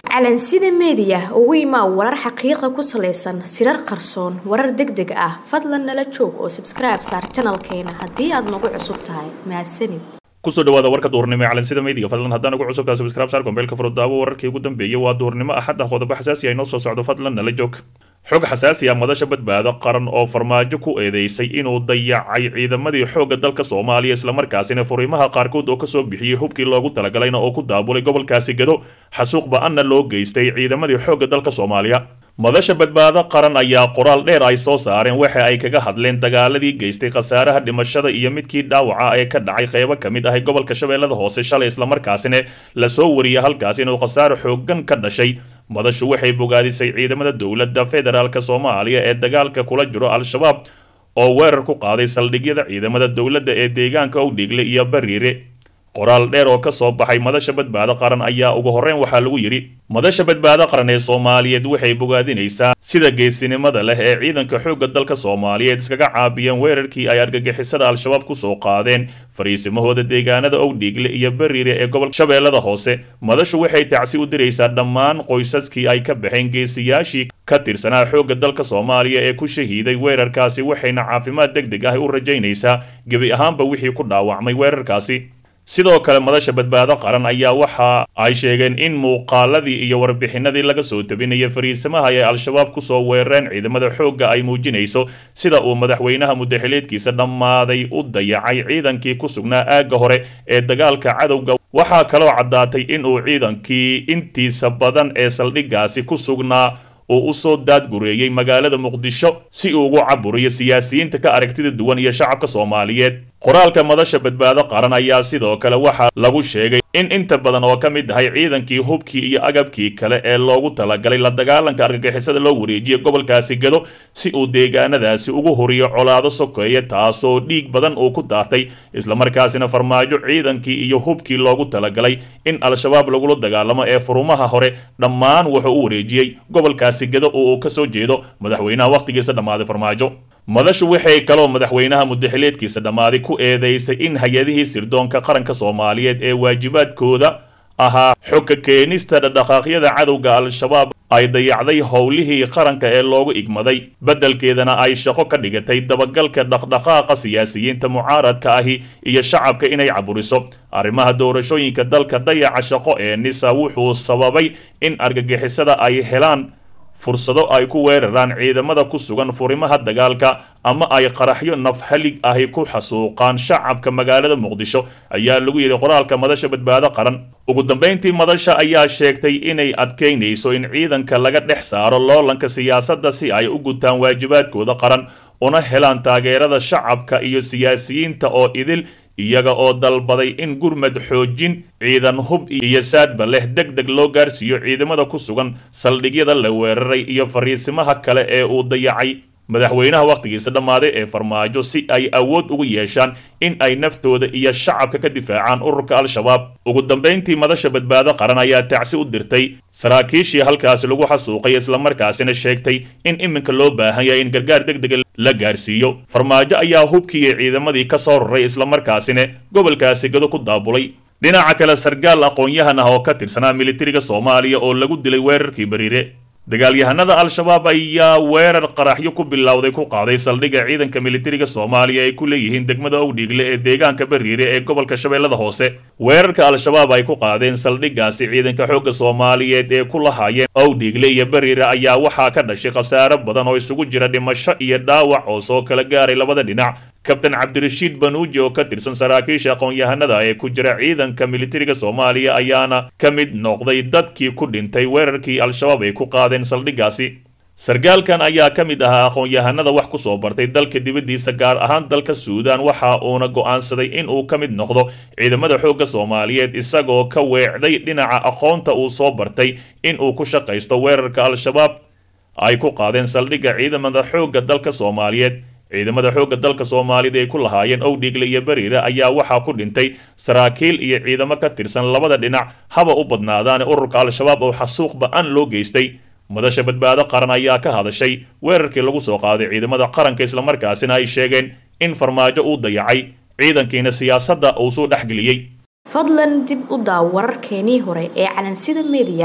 calansida meediya ugu imaa warar xaqiiqa ku salaysan sirar qarsoon warar deg deg ah fadlan nala joog oo sabskribe saar janalkeena haddii aad nagu cusub tahay mahadsanid kusoo dhawaada warka duhurnimo ee calansida meediga fadlan haddaan ugu cusubtaa subscribe saar kombeelka furudaawo wararkii ugu dambeeyay waa duhurnimo axad ah qodobo xasaasi ah inoo soo socdo fadlan nala joog xog xasaasi ah madasha badbaado qaran oo farmaajo ku eedeysay inuu dayacay ciidamadii xoogga dalka soomaaliya islamarkaasina furiimaha qaarkood oo kasoo bixiyey hubkii loogu talagalayna oo ku daabulay gobolkaasi gado xasuuq ba-anna loo geystay ciidamadii xoogga dalka soomaaliya madasha badbaado qaran ayaa qoraal dheer ay soo saareen waxa ay kaga hadleen dagaaladii geystay khasaaraha dhimashada iyo midkii dhaawaca ee ka dhacay qeybo ka mid ahay gobolka shabeellada hoose shalay islamarkaasina lasoo wariyay halkaas inuu khasaaro xoogan ka dhashay madashu waxay bogaadisay ciidamada dowladda federaalk soomaaliya ee dagaalka kula jiro al-shabaab oo weerar ku qaaday saldhigyada ciidamada dowladda ee deegaanka owdhiigle iyo bariire qoraal dheer oo ka soo baxay madasha badbaado qaran ayaa ugu horreyn waxaa lagu yidhi madasha badbaado qaran ee soomaaliyeed waxay bogaadinaysaa sida geesinimada leh ee ciidanka xoogga dalka soomaaliyeed iskaga caabiyeen weerarkii ay argagixisada al-shabaab kusoo qaadeen fariisimahooda deegaanada owdhiigle iyo bariire ee gobolka shabeellada hoose madashu waxay tacsi u diraysaa dhammaan qoysaskii ay ka baxeen geesiyaashii ka tirsanaa xoogga dalka soomaaliya ee ku shahiiday weerarkaasi waxayna caafimaad deg deg ah u rajaynaysaa gebi ahaanba wixii ku dhaawacmay weerarkaasi sidoo kale madasha badbaado qaran ayaa waxa ay sheegeen in muuqaaladii iyo warbixinadii laga soo tabinaya fariisamaha ay al-shabaab kusoo weerareen ciidamada xoogga ay muujinayso sida uu madaxweynaha muddaxileedkiisa dhammaaday u dayacay ciidankii ku sugnaa aagga hore ee dagaalka cadowga waxaa kaloo caddaatay in uu ciidankii intiisa badan ee saldhiggaasi ku sugnaa uu usoo daadgureeyey magaalada muqdisho si uu ugu caburiyo siyaasiyiinta ka aragtida duwan iyo shacabka soomaaliyeed qoraalka madasha badbaado qaran ayaa sidoo kale waxaa lagu sheegay in inta badan oo ka mid ahay ciidankii hubkii iyo agabkii kale ee loogu talagalay la dagaalanka argagixisada loo wareejiyay gobolkaasi gado si uu deegaanadaasi ugu horiyo colaado sokeeya taasoo dhiig badan uu ku daatay islamarkaasina farmaajo ciidankii iyo hubkii loogu talagalay in al-shabaab lagula dagaalamo ee furumaha hore dhammaan wuxuu u wareejiyey gobolkaasi gado oo uu kasoo jeedo madaxweynaha wakhtigiisa dhammaaday farmaajo madashu waxay kaloo madaxweynaha muddaxileedkiisa dhammaaday ku eedeysay in hay-adihii sirdoonka qaranka soomaaliyeed ee waajibaadkooda ahaa xogka keenista dhadhaqaaqyada cadowga al-shabaab ay dayacday howlihii qaranka ee loogu igmaday beddelkeedana ay shaqo ka dhigatay dabagalka dhaqdhaqaaqa siyaasiyiinta mucaaradka ahi iyo shacabka inay caburiso arrimaha doorashooyinka dalka dayaca shaqo ee nisa wuxuu sababay in argagixisada ay helaan fursado ay ku weeraraan ciidamada ku sugan furimaha dagaalka ama ay qaraxyo nafhalig ahi ku xasuuqaan shacabka magaalada muqdisho ayaa lagu yidhi qoraalka madasha badbaado qaran ugu dambayntii madasha ayaa sheegtay inay adkaynayso in ciidanka laga dhex saaro loolanka siyaasadda si ay u gutaan waajibaadkooda qaran una helaan taageerada shacabka iyo siyaasiyiinta oo idil iyaga oo dalbaday in gurmad xoojin ciidan hub iyo saadba leh deg deg loo gaarsiiyo ciidamada ku sugan saldhigyada la weeraray iyo fariisimaha kale ee uu dayacay madaxweynaha wakhtigiisa dhammaaday ee farmaajo si ay awood ugu yeeshaan in ay naftooda iyo shacabka ka difaacaan ururka al-shabaab ugu dambayntii madasha badbaado qaran ayaa tacsi u dirtay saraakiishii halkaasi lagu xasuuqay islamarkaasina sheegtay in iminka loo baahan yahay in gargaar deg dega la gaarsiiyo farmaajo ayaa hubkiiyo ciidamadii ka soo raray islamarkaasina gobolkaasi gado ku daabulay dhinaca kale sargaal aqoon-yahan ah oo ka tirsanaa militariga soomaaliya oo lagu dilay weerarkii bariire dagaalyahanada al-shabaab ayaa weerar qaraxyo ku bilowday ku qaaday saldhigga ciidanka militariga soomaaliya ay ku leeyihiin degmada owdhiigle ee deegaanka bariire ee gobolka shabeellada hoose weerarka al-shabaab ay ku qaadeen saldhiggaasi ciidanka xoogga soomaaliyeed ee ku lahaayeen owdhiigle iyo bariire ayaa waxaa ka dhashay khasaaro badan oo isugu jira dhimasho iyo dhaawac oo soo kala gaaray labada dhinac kabtan cabdirashiid banuuji oo ka tirsan saraakiisha aqoon-yahanada ee ku jira ciidanka militariga soomaaliya ayaana ka mid noqday dadkii ku dhintay weerarkii al-shabaab ay ku qaadeen saldhiggaasi sargaalkan ayaa ka mid ahaa aqoon-yahanada wax ku soo bartay dalka dibaddiisa gaar ahaan dalka suudaan waxa uuna go'aansaday in uu ka mid noqdo ciidamada xoogga soomaaliyeed isagoo ka weecday dhinaca aqoonta uu soo bartay in uu ku shaqaysto weerarka al-shabaab ay ku qaadeen saldhigga ciidamada xoogga dalka soomaaliyeed ciidamada xoogga dalka soomaalida ay ku lahaayeen owdhiigle iyo bariire ayaa waxaa ku dhintay saraakiil iyo ciidamo ka tirsan labada dhinac haba u badnaadaane ururka al-shabaab oo xasuuq ba-an loo geystay madasha badbaado qaran ayaa ka hadashay weerarkii lagu soo qaaday ciidamada qaranka islamarkaasina ay sheegeen in farmaajo uu dayacay ciidankiina siyaasadda uu soo dhexgeliyey fadlan dib u daaw wararkeenii hore ee calansida meediya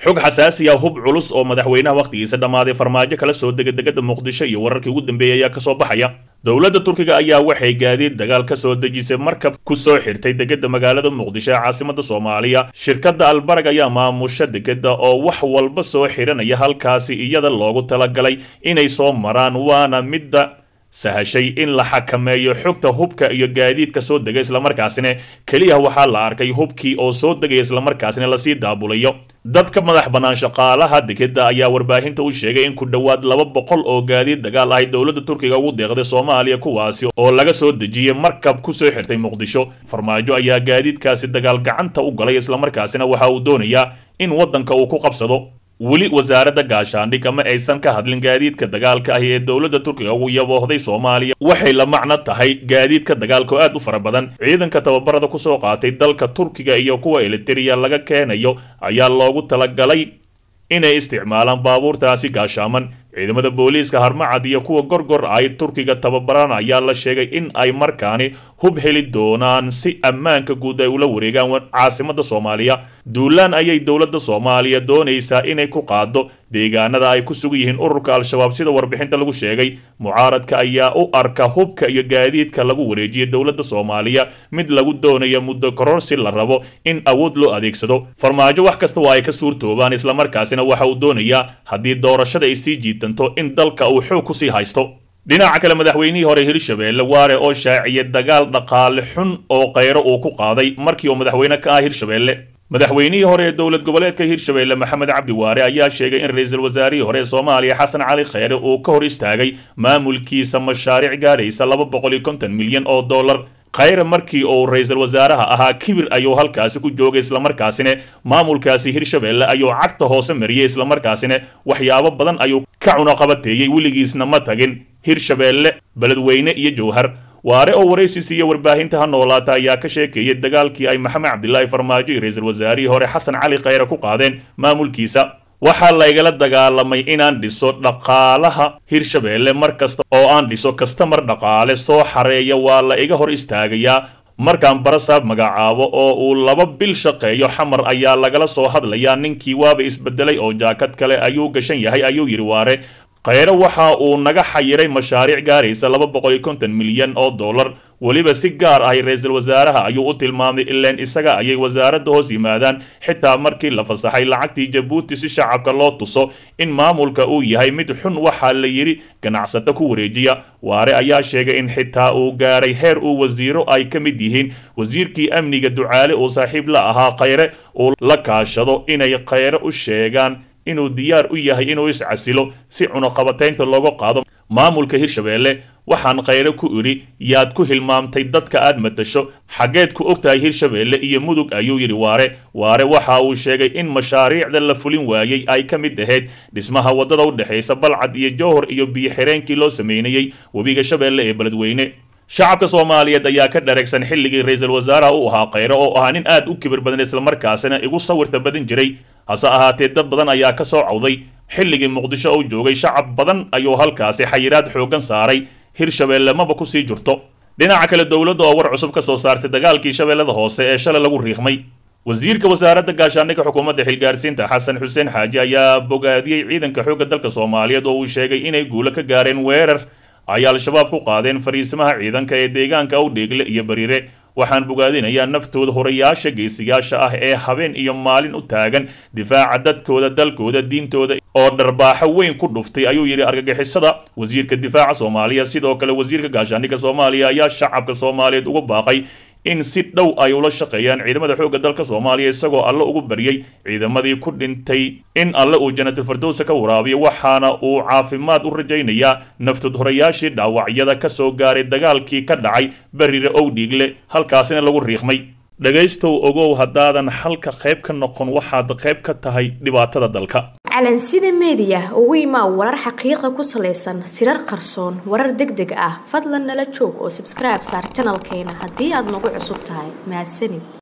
xog xasaasi ah hub culus oo madaxweynaha wakhtigiisa dhammaaday farmaajo kala soo dega degada muqdisho iyo wararkii ugu dambeeyay ayaa kasoo baxaya dowladda turkiga ayaa waxay gaadiid dagaal ka soo dejisay markab ku soo xirtay degada magaalada muqdisho ee caasimada soomaaliya shirkadda albarag ayaa maamusha degada oo wax walba soo xiranaya halkaasi iyada loogu talagalay inay soo maraan waana midda sahashay in la xakameeyo xogta hubka iyo gaadiidka soo dega islamarkaasina keliya waxaa la arkay hubkii oo soo degaya islamarkaasina lasii daabulayo dadka madax bannaan shaqaalaha dekeda ayaa warbaahinta u sheegay in ku dhowaad laba boqol oo gaadiid dagaal ahay dowladda turkiga ugu deeqday soomaaliya kuwaasi oo laga soo dejiyey markab ku soo xirtay muqdisho farmaajo ayaa gaadiidkaasi dagaal gacanta u galay islamarkaasina waxa uu doonayaa in waddanka uu ku qabsado weli wasaaradda gaashaandhig ama aysan ka hadlin gaadiidka dagaalka ahi ee dowladda turkiga ugu yaboohday soomaaliya waxay la macno tahay gaadiidka dagaalka oo aad u fara badan ciidanka tababarada kusoo qaatay dalka turkiga iyo kuwa elitiriya laga keenayo ayaa loogu talagalay inay isticmaalaan baabuurtaasi gaashaaman ciidamada booliiska harmacad iyo kuwa gorgor ay turkiga tababaran ayaa la sheegay in ay markaani hub heli doonaan si ammaanka guud ay ula wareegaan caasimada soomaaliya duulaan ayay dowladda soomaaliya doonaysaa inay ku qaado deegaanada ay ku sugan yihiin ururka al-shabaab sida warbixinta lagu sheegay mucaaradka ayaa u arka hubka iyo gaadiidka lagu wareejiyay dowladda soomaaliya mid lagu doonayo muddo kororsi la rabo in awood loo adeegsado farmaajo wax kasta waa ay ka suurtoobaan islamarkaasina waxa uu doonayaa haddii doorashada ay sii jiitanto in dalka uu xoog kusii haysto dhinaca kale madaxweynihii hore hirshabeelle waare oo shaaciyay dagaal dhaqaale xun oo kheyro uu ku qaaday markii uu madaxweyne ka ah hirshabeelle madaxweynihii hore ee dowlad goboleedka hirshabeelle maxamed cabdi waare ayaa sheegay in ra-iisul wasaarihii hore ee soomaaliya xasan cali kheyre uu ka hor istaagay maamulkiisa mashaariic gaaraysa laba boqol iyo konton milyan oo dollar khayre markii uu ra-iisul wasaaraha ahaa kibir ayuu halkaasi ku joogay islamarkaasina maamulkaasi hirshabeelle ayuu cagta hoose mariyey islamarkaasina waxyaabo badan ayuu ka cunaqabateeyey weligiisna ma tagin hirshabeelle beledweyne iyo jowhar waare oo waraysi siiya warbaahinta ha noolaata ayaa ka sheekeeyay dagaalkii ay maxamed cabdilaahi farmaajo iyo ra-iisul wasaarihii hore xasan cali kheyre ku qaadeen maamulkiisa waxaa laygala dagaalamay inaan dhiso dhaqaalaha hirshabeelle mar kasta oo aan dhiso kastamar dhaqaale soo xareeya waa la iga hor istaagayaa markaan barasaab magacaabo oo uu laba bil shaqeeyo xamar ayaa lagala soo hadlayaa ninkii waaba isbedelay oo jaakad kale ayuu gashan yahay ayuu yidhi waare kheyre waxa uu naga xayiray mashaariic gaaraysa laba boqol iyo konton milyan oo dollar weliba si gaar ah ra-iisul wasaaraha ayuu u tilmaamay ileen isaga ayay wasaaradda hoos yimaadaan xitaa markii la fasaxay lacagtii jabuuti si shacabka loo tuso in maamulka uu yahay mid xun waxaa la yidhi ganacsato ku wareejiya waare ayaa sheegay in xitaa uu gaaray heer uu wasiiro ay ka mid yihiin wasiirkii amniga ducaale uu saaxiib la ahaa kheyre uu la kaashado inay kheyre u sheegaan inuu diyaar u yahay inuu iscasilo si cunaqabataynta looga qaado maamulka hirshabeelle waxaan kheyre ku idhi yaad ku hilmaamtay dadka aad matasho xaggeed ku ogtahay hirshabeelle iyo mudug ayuu yidhi waare waare waxa uu sheegay in mashaariicda la fulin waayey ay ka mid ahayd dhismaha waddada u dhexaysa balcad iyo jowhor iyo biyo-xireenkii loo sameynayey webiga shabeelle ee beledweyne shacabka soomaaliyeed ayaa ka dhareegsan xilligii ra-iisul wasaaraha u ahaa kheyre oo ahaa nin aad u kibir badan islamarkaasina igu sawirta badan jiray hase ahaatee dad badan ayaa ka soo cawday xilligii muqdisho uu joogay shacab badan ayuu halkaasi xayiraad xooggan saaray hirshabeelle maba kusii jirto dhinaca kale dowladda oo war cusub ka soo saartay dagaalkii shabeellada hoose ee shalay lagu riiqmay wasiirka wasaaradda gaashaandhigga xukuumadda xilgaarsiinta xasan xuseen xaaji ayaa bogaadiyey ciidanka xoogga dalka soomaaliyeed oo uu sheegay inay guulo ka gaareen weerar ay al-shabaab ku qaadeen fariisimaha ciidanka ee deegaanka awdheegle iyo bariire waxaan bogaadinayaa naftooda horayaasha geesiyaasha ah ee habeen iyo maalin u taagan difaaca dadkooda dalkooda diintooda oo dharbaaxo weyn ku dhuftay ayuu yidhi argagixisada wasiirka difaaca soomaaliya sidoo kale wasiirka gaashaandhigga soomaaliya ayaa shacabka soomaaliyeed uga baaqay in si dhow ay ula shaqeeyaan ciidamada xoogga dalka soomaaliya isagoo alle ugu baryey ciidamadii ku dhintay in alle uu janatul fardowsa ka waraabiyo waxaana uu caafimaad u rajaynayaa naftod horayaashii dhaawacyada ka soo gaaray dagaalkii ka dhacay bariire owdhiigle halkaasina lagu riiqmay dhegaystow ogow haddaadan xalka qayb ka noqon waxaad qayb ka tahay dhibaatada dalka calansida meediya ugu imaa warar xaqiiqa ku salaysan sirar qarsoon warar deg deg ah fadlan nala joog oo sabskribe saar janalkeena haddii aad nagu cusub tahay mahadsanid